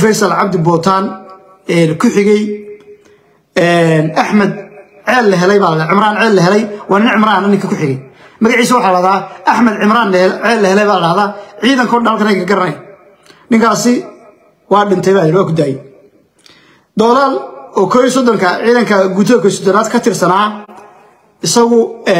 faysal cabdi bootaan ku xigay axmed ceel la helay baa la cimraan ceel la helay waa nin cimraan ninka ku xigay magaciisa waxaa la dhahdaa axmed cimraan ceel la helay baa la dhahdaa ciidanka o dhan halkan ay ka garanay ninkaasi waa dhintay baa waa ku daayay doolaal oo kooiyo soddonka ciidanka guutada kooiyo soddonaad ka tirsanaa isagu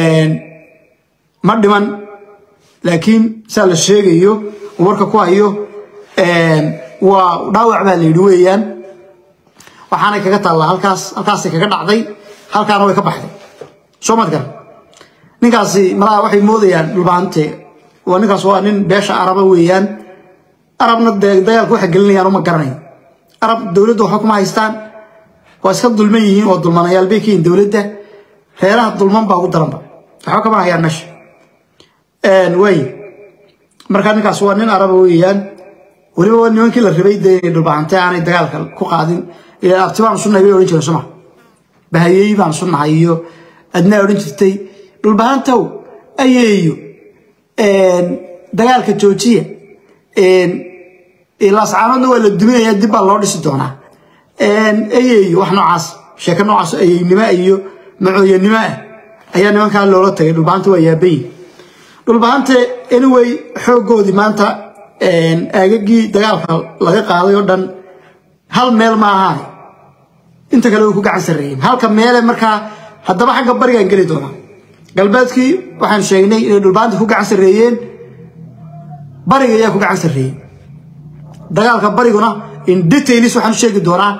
ma dhiman laakiin saa la sheegayo warka ku hayo waa dhaawac baa la yidhi weeyaan waxaanay kaga taallaa halkaas halkaasay kaga dhacday halkaana way ka baxday soo mad garan ninkaasi malaha waxay moodayaan dhulbaante waa ninkaas waa nin beesha araba weeyaan arabna dee dagaalka waxa gelinayaan uma garanayo arab dowladda waxa kuma haystaan waa iska dulman yihiin waa dulmanayaal bay ka yihiin dowladda reeraha dulman baa ugu daranba waxba kama hayaan meesha waay marka ninkaas waa nin araba weeyaan weliba waa nimankii la rabay dee inay dhulbahante aanay dagaalka ku qaadin ilaa abti baan sunnahay bay odhan jireen soma bahayey baan sunnahay iyo adnaa odhan jirtay dhulbahantow ayeeyo dagaalka joojiya laascaanoodna waa la duminaya dib baa loo dhisi doonaa ayeeyo wax noocaas sheeko noocaas ayeynimo iyo macooyanimo ah ayaa nimankaa loola tagay dhulbahanta waa yaabayi dhulbahante anyway xooggoodii maanta aagagii dagaalka laga qaaday oo dhan hal meel ma ahaan inta kale way ku gacan sarreeyeen halka meele markaa haddaba xagga barigaan geli doonaa galbeedkii waxaan sheegnay inay dhulbahanta ku gacan sarreeyeen bariga ayaa ku gacan sarreeyey dagaalka bariguna in detailis waxaan u sheegi doonaa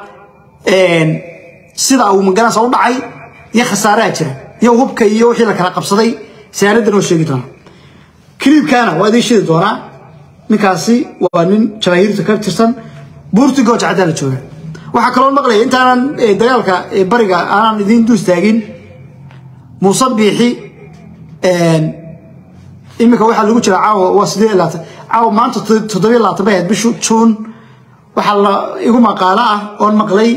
sida uu magaranaysa u dhacay iyo khasaaraha jira iyo hubka iyo wixii la kala qabsaday saanadan oo sheegi doonaa kiliibkaana waa idiin shidi doonaa ninkaasi waa nin jabaahiirta ka tirsan buurti gooja caddaa la jooga waxaa kaloo maqlaya intaanan dagaalka bariga aanan idiin duus taagin muuse biixi iminka waxaa lagu jira caawa waa sidee laatan caawa maanta toddobiyo labaatan bay ahayd bishu juun waxaa la igu maqaalo ah oon maqlay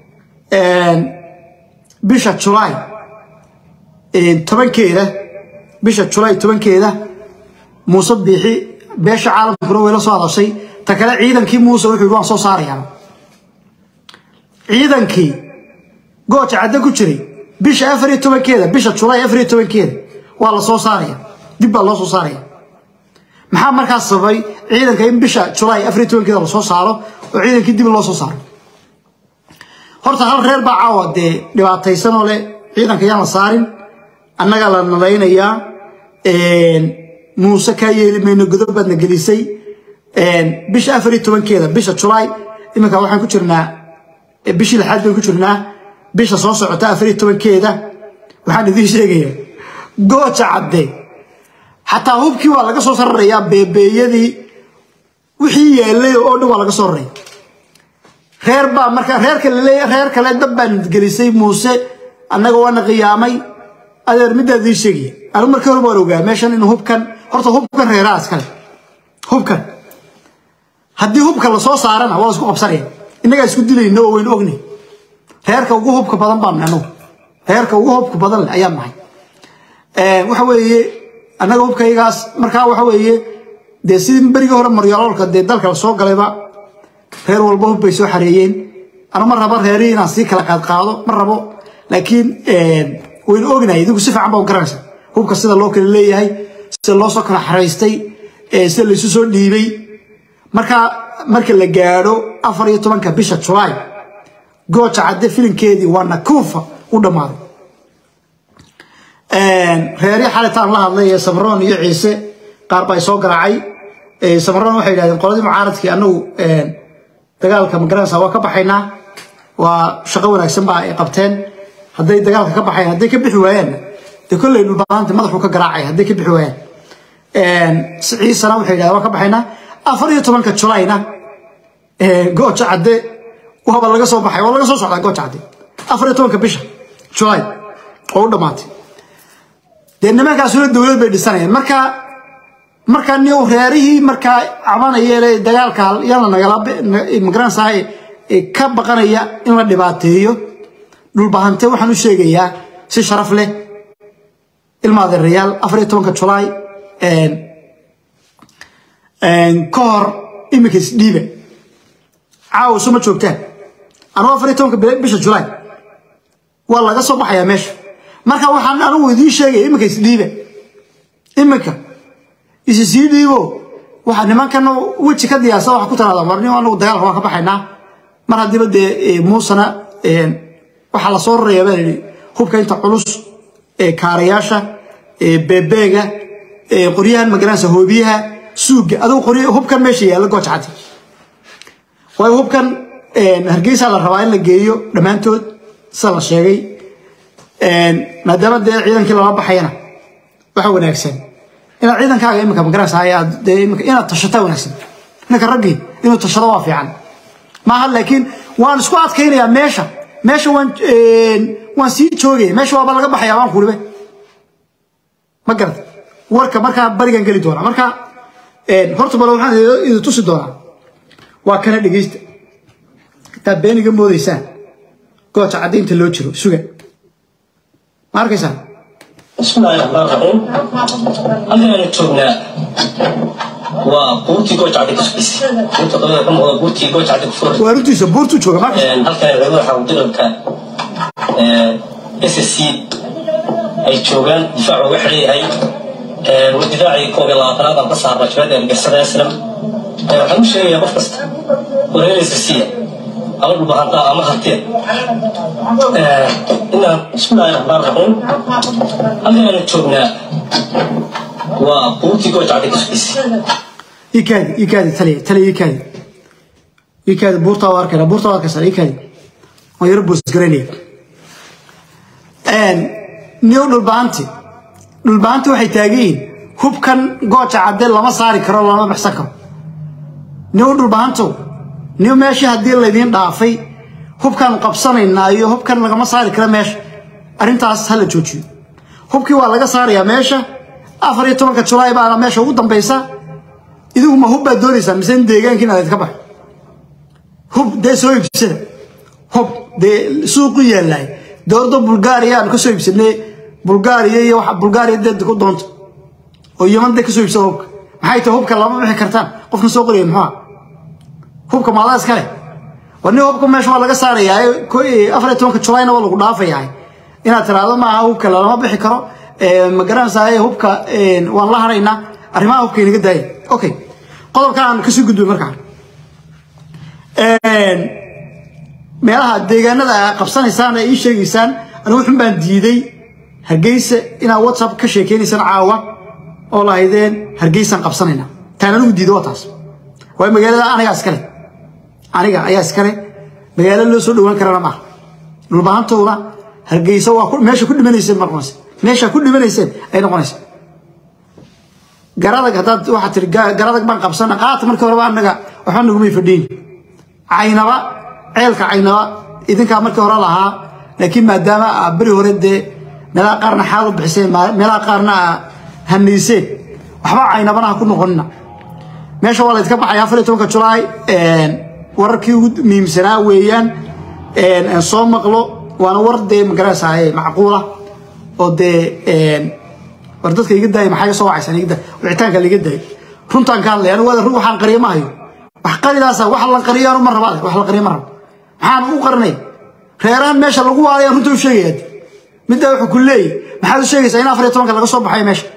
bisha julaay tobankeeda bisha julaay tobankeeda muuse biixi beesha caalamkuna way la soo hadashay ta kale ciidankii muuse wuxuu yidhi waan soo saarayaa ciidankii gooja cadde ku jiray bisha afar iyo tobankeeda bisha julaay afar iyo tobankeeda waa la soo saaraya dib baa loo soo saaraya maxaa markaas sababay ciidanka in bisha julaay afar iyo tobankeeda lasoo saaro oo ciidankii dib loo soo saaro horta hal reer baa caawa dee dhibaataysanoo leh ciidanka yaan la saarin annagaa la nalaynayaa muuse kaa yeeli mayno godob baadna gelisay bisha afar iyo tobankeeda bisha julaay iminka waxaan ku jirnaa bishii lixaad baan ku jirnaa bisha soo socota afar iyo tobankeeda waxaan idiin sheegayaa gooja cadde xataa hubkii waa laga soo sararayaa beebeeyadii wixii yeelay oo dhan waa laga soo raraya reer baa marka reerka laleeya reer kale dab baan gelisay muuse annaga waana qiyaamay adeer middaa idiin sheegaya anigu markii hore waan ogaa meeshan in hubkan horta hubkan reeraha iskale hubkan haddii hubka lasoo saarana waa la isku qabsanaya innagaa isku dilayno oo waynu ogni reerka ugu hubka badan baan anagu reerka ugu hubka badan leh ayaan nahay waxa weeye annaga hubkaygaas markaa waxa weeye dee sidii berigii hore maryaloolka dee dalka lasoo galayba reer walba hub bay soo xareeyeen anu ma rabo reerihii inaan sii kala qaadqaado ma rabo laakiin waynu ognahay idigu si fiican baa u garanaysa hubka sida loo kala leeyahay sida loo soo kala xaraystay sida laysu soo dhiibay marka marka la gaadho afar iyo tobanka bisha julaay gooja cadde filinkeedii waa nakuufa u dhammaaday reerihii xalitaan la hadlay ee samroon iyo ciise qaar baa soo garaacay samroon waxay yidhahdeen qoladii mucaaradkii annagu dagaalka magaranaysa waa ka baxaynaa waa shaqo wanaagsan baa ay qabteen hadday dagaalka ka baxayan hadday ka bixi waayaan dee kolley dhulbaanta madaxuu ka garaacay hadday ka bixi waayaan ciisana waxay yidhahdeen waa ka baxaynaa afar iyo tobanka julayna gooja cadde waaba laga soo baxay waa laga soo socdaa gooja cadde afar iyo tobanka bisha julay oo u dhammaatay dee nimankaasuna dowlad bay dhisanayaan marka markaa ni reerihii markaa cabanaya le dagaalka yana nagala magaranaysaa ka baqanaya in la dhibaateeyo dhulbahante waxaan u sheegayaa si sharaf leh ilmaadeerayaal afar iyo tobanka julaay ka hor iminka isdhiiba caawa suma joogtaan anuu afar iyo tobanka bisha julaay waa laga soo baxayaa meesha marka waxaan anigu idiin sheegaya iminka isdhiibe iminka isi sii dhiibo waxa nimankana weji ka diyaarsan waxa ku tiraada warni anagu dagaalka waan ka baxaynaa mar haddiiba dee muusana waxaa la soo raraya baa yidhi hubka inta culus kaarayaasha beebeega qoryahan magaranaysa hoobiyaha suuga adigu qoryo hubkan meesha yaalla gooja caddi waayo hubkan hargeysa la rabaa in la geeyo dhammaantood sida la sheegay maadaama dee ciidankii lala baxayana waxa wanaagsan inaad ciidankaaga iminka magaranaysa ayaad dee iminka inaad tashataa wanaagsan ninka raggii inuu tashado waa fiican maaha laakiin waan isku adkaynayaa meesha meesha waan waan sii joogaya meesha waaba laga baxayaa waan kulibe ma garata warka markaa barigan geli doona marka horta bale waxaan idin tusi doonaa waa kana dhegeysta taa beeniga moodaysaan gooja caddaynta loo jiro suga ma arkaysaa bismillaahi raxmaan raxiim halkaanu joognaa waa buurtii goojacdi ku sugaysa buurta dabada ka muuqda buurtii goojacdi ku furay waa runtiisa buurtuu jooga ma arkaysaa halkan ciidamada xawdilalka s s c ay joogaan difaac uga xidhan yahay waa difaacii koob iyo labaatanaad aan ka saarna jabada ergersada islam waxaan u sheegayaa qof kasta wareeraysa siya ama dhulbahantaa ama harteen inaan bismillaahi raxmaan raxiim halkaanu joognaa waa buurtii goojacdi ku sugaysa ikaadi ikaadi taliya taliya ikaadi ikaadi buurtaa waa arkayna buurtaa waa arkaysaa ikaadi waan yaro boosgaraynaya niyow dhulbahanti dhulbahanti waxay taagan yihiin hubkan gooja cadde lama saari karo lama baxsan karo niyow dhulbahantow niyow meeshii haddii laydiin dhaafay hubkan qabsanaynaa iyo hubkan lagama saari karo meesha arrintaas hala joojiyo hubkii waa laga saarayaa meesha afar iyo tobanka julaay baana meesha ugu dambaysa idigu ma hub baad doonaysaa mise in deegaankiina laydka baxo hub dee soo iibsada hub dee suuqu yaalaay dowladda bulgaariya aan ka soo iibsanay bulgaariya iyo waxa bulgaariya dee ku doonto oo yaman dee ka soo iibsada hubka maxay tahay hubka lama bixi kartaan qofkan soo qoraya muxuu hubka maadaa iskale war nin hubka meesha waa laga saarayaa afar iyo tobanka julayna waa lagu dhaafayaa inaad tiraahdo maaha hubka lama bixi karo ma garanaysaa hubka waan la haraynaa arrimaha hubka inaga daaya okay qodobkan aan kasii gudbay markaa meelaha deegaanada aa qabsanaysaan ee ii sheegaysaan anigu xun baan diiday hargeysa inaad whatsapp ka sheekeynaysaan caawa oo lahaydeen hargeysaan qabsanayna taan anigu diiday waa taas waayo magaalada anigaa iskale aniga ayaa iskale magaalo loo soo dhowaan karana maaha dhulbahantooda hargeysa waa meesha ku dhimanayseen ma noqonaysa meesha ku dhimanayseen ay noqonaysa garadag haddaad waxaad tiri garadag baan qabsana qaata markii horeba anaga waxba nagumay fadhiin caynaba ceelka caynaba idinkaa markii hore lahaa laakiin maadaama aa beri hore dee meelaha qaarna xaal u bixiseen meelaha qaarna aa hanayseen waxba caynabana ha ku noqonina meesha waa laydka baxaya afar iyo tobanka julaay wararkii ugu muhiimsanaa weeyaan soo maqlo waana war dee magaraysaa macquula oo dee war dadka iga daaya maxaa soo wacaysan iga daay wicitaanka la iga daay runtaan ka hadlaya anigu run waxaan qariyo ma hayo wax qaridaasa wax la qariyo anu ma raba wax la qariyo ma rabo maxaan u qarinay reerahan meesha lagu waalayan runta u sheegaya middaa wuxuu ku leeyahy maxaad u sheegaysaa in afar iyo tobanka laga soo baxayo meesha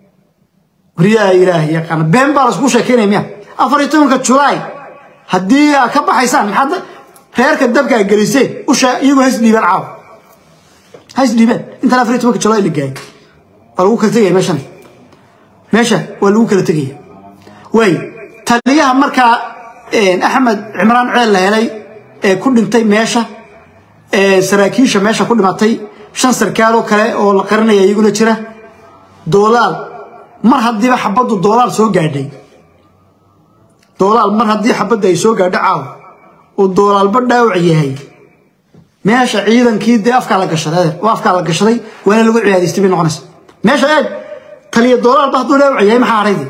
waryaa ilaahi yaqaana been baa laisku sheekeynaya miya afar iyo tobanka julaay haddii aad ka baxaysaan maxaad reerka dabka aad geliseen usha iyagoo hays dhiibaan caawa hays dhiibaan intaan afar iyo tobanka julaay la gaayay waa lagu kala tegaya meeshan meesha waa lagu kala tegaya waay taliyaha markaa axmed cimraan ceel la helay ee ku dhintay meesha saraakiisha meesha ku dhimatay shan sarkaaloo kale oo la qarinaya iyaguna jira doolaal mar haddiiba xabaddu doolaal soo gaadhay doolaal mar haddii xabadda ay soo gaadho caaw oo doolaalba dhaawac yahay meesha ciidankii dee afkaa la gashaday oo afkaa la gashaday waana lagu ciyaadaystay bay noqonaysa meesha eeg taliya doolaalba hadduu dhaawac yahay maxaa haraydi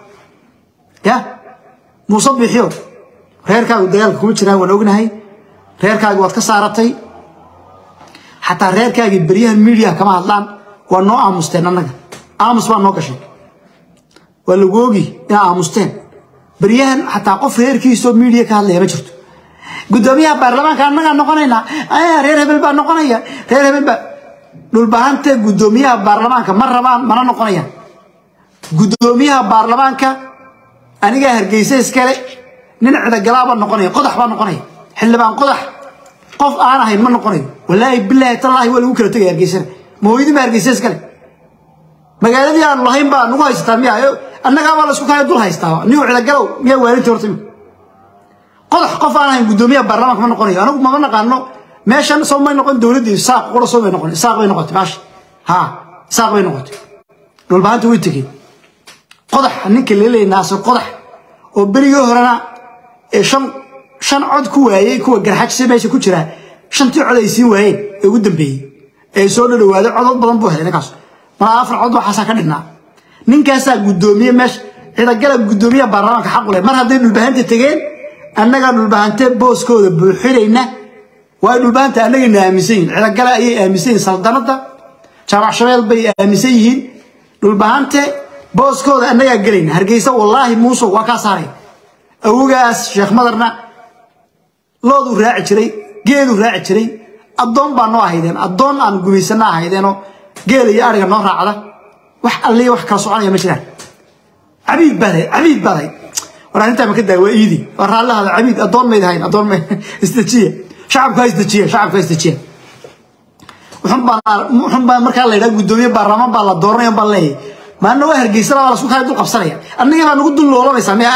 ya muuse bixiyo reerkaagu dagaalka kuma jiraan waan ognahay reerkaagi waad ka saaratay xataa reerkaagii beryahan miidiya kama hadlaan waa noo aamusteen annaga aamus baa noo gashay waa lagu ogi inaa aamusteen beryahan xataa qof reerkiisoo miidiya ka hadlaya ma jirto guddoomiyaha baarlamaanka annagaa noqonaynaa reer hebel baa noqonaya reer hebel baa dhulbahante guddoomiyaha baarlamaanka ma rabaan mana noqonayaan guddoomiyaha baarlamaanka anigaa hargeysa iskale nin cidagalaabaa noqonaya qodax baa noqonaya xildhibaan qodax qof aan ahayn ma noqonayo walaahi bilaahi tallaahi waa lagu kala tegaya hargeysana mahooyadin baa hargeysa iskale magaaladii aanu lahayn baa nagu haysataa miya annagaabaa la isku kaya dul haystaa nigu cidagalow miyaa waalintii horta qodax qof aan ahayn guddoomiyaha baarlamaanka ma noqonayo anigu mama naqaano meeshan soo may noqon dowladdii saaq qura soo may noqon saaq bay noqotay maashi ha saaq bay noqotay dhulbahanta way tegeen qodax ninka leelay naasir qodax oo berigii horena ee shan shan cod ku waayey kuwa garxajse meesha ku jira shantii cod ay siin waayeen ee ugu dambeeyey ee soo dhadhawaaday codod badan buu helay ninkaas malaa afar cod waxaasaa ka dhignaa ninkaasaa guddoomiye meesha cidagala guddoomiyaha baarlamaanka xaq u leh mar hadday dhulbahanta tegeen annagaa dhulbahante booskooda buuxinayna waa dhulbahanta annagayna aaminsan yihin cidagale ayay aaminsan yihin saldanadda jaabac shabeel bay aaminsan yihiin dhulbahante booskooda annagaa gelayna hargeysa wallaahi muusow waa kaa saaray awogaas sheekh madarna looduu raaci jiray geeduu raaci jiray addoon baa noo ahaydeen addoon aan gumaysana ahaydeenoo geela iyo ariga noo raacda wax alliya wax kala soconaya ma jiraan cabiid baadahay cabiid baadahay war arrintaa maka daa waa iidi waa raallahada cabiid addoon mayd ahayn addoon may isdejiya shacabku ha isdejiya shacabku ha isdejiya wuxun baa markaa la yidhaha guddoomiye baarlamaan baa la dooranaya baa leeyahay maalina waa hargeysana baa lasku kala dul qabsanaya annaga baa nagu dul loolanaysaa miya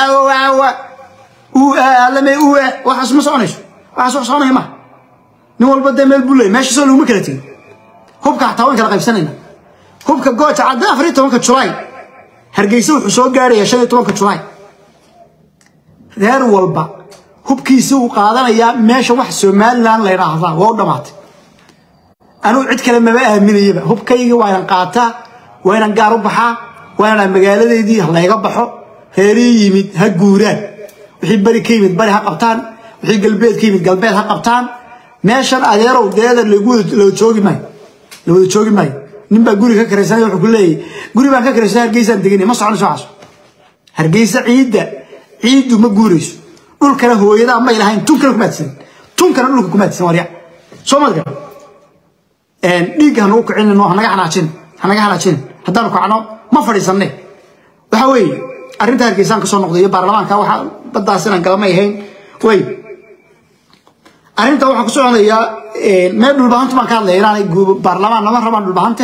alame waxaas ma soconayso waxaas wax soconaya ma nin walba dee meel buu leeyay meesha soo laguma kala tegin hubka xataa waan kala qaybsanayna hubka gooja cadda afar iyo tobanka julaay hargeysa wuxuu soo gaaraya shan iyo tobanka julaay reer walba hubkiisa uu qaadanayaa meesha wax somalilan la yidhaahdaa waa u dhammaatay anugu cid kale maba aaminayaba hubkaygii waa inan qaataa waa inan gaar u baxaa waa inaan magaaladeydii layga baxo reerii yimid ha guuraan wixii beri ka yimid bari ha qabtaan wixii galbeed ka yimid galbeed ha qabtaan meeshan adeerow deeda lawada joogi maayo la wada joogi maayo nin baa guri ka karaysanay wuxuu ku leeyahay guri baan ka karaysanay hargeysaan deganay ma soconayso waxaas hargeysa ciidda ciiddu ma guurayso dhulkana hooyadaa may lahayn tunkana kumaadsanin tunkana dhulka kumaadsan warya soo madga dhiigga hanugu kicinino hanaga xanaajin hanaga xanaajin haddaanu kacno ma fadhiisanne waxa weeye arrinta hargeysaan ka soo noqday iyo baarlamaanka waxa baddaas inaan galamay ahayn way arrinta waxaan ku soconayaa meel dhulbahantu baan ka hadlaya inaanay baarlamaan lama rabaan dhulbahante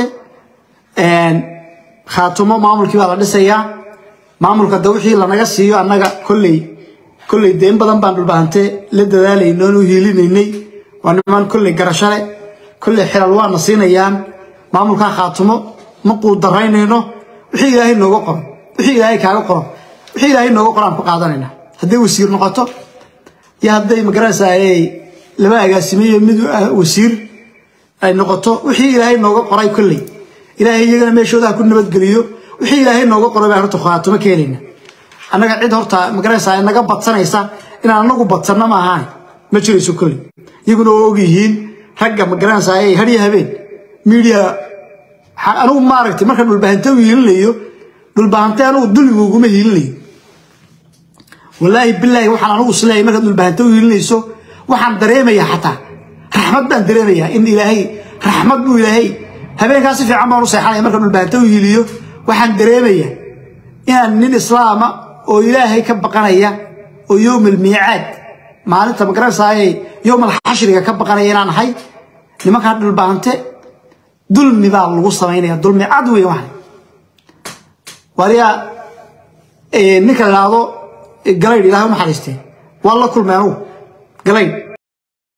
khaatumo maamulkii baa la dhisayaa maamulka da wixii lanaga siiyo annaga kolley kolley deen badan baan dhulbahante la dadaalayno oonu hiilinaynay waa niman kolley garashale kolley xilal waana siinayaan maamulkaa khaatumo ma quudaraynayno wixii ilaahay nooga qoro wixii ilaahay kaaga qoro wixii ilaahay nooga qoro aan ku qaadanayna hadday wasiir noqoto iyo hadday magaranaysaa laba agaasimiyo mid wasiir ay noqoto wixii ilaahay nooga qoray kolley ilaahay iyagana meeshooda ha ku nabadgeliyo wixii ilaahay nooga qoray baan horta khaatumo ka helayna annaga cid horta magaranaysaa naga badsanaysa inaan anagu badsanno ma ahaan ma jirayso kolley iyaguna oo og yihiin ragga magaranaysaa hadhiyo habeen miidiya anigu maaragtay marka dhulbahante u hiilinayo dhulbahante anigu dulmiga uguma hiilinayo wallaahi bilaahi waxaan anigu isleeyahay markaad dhulbahante u hiilinayso waxaan dareemayaa xataa raxmad baan dareemayaa in ilaahay raxmad buu ilaahay habeenkaa si fiican baan u seexanaya marka dhulbahante u hiiliyo waxaan dareemayaa inaan nin islaama oo ilaahay ka baqanaya oo yowm almiicaad maalinta magaranaysaayey yowm alxashriga ka baqanaya inaan ahay nimankaa dhulbahante dulmi baa lagu samaynaya dulmi cad wey waxan waliyaa ninka la idhaahdo galaydh ilahay u naxariistee waa la kulmay anugu galaydh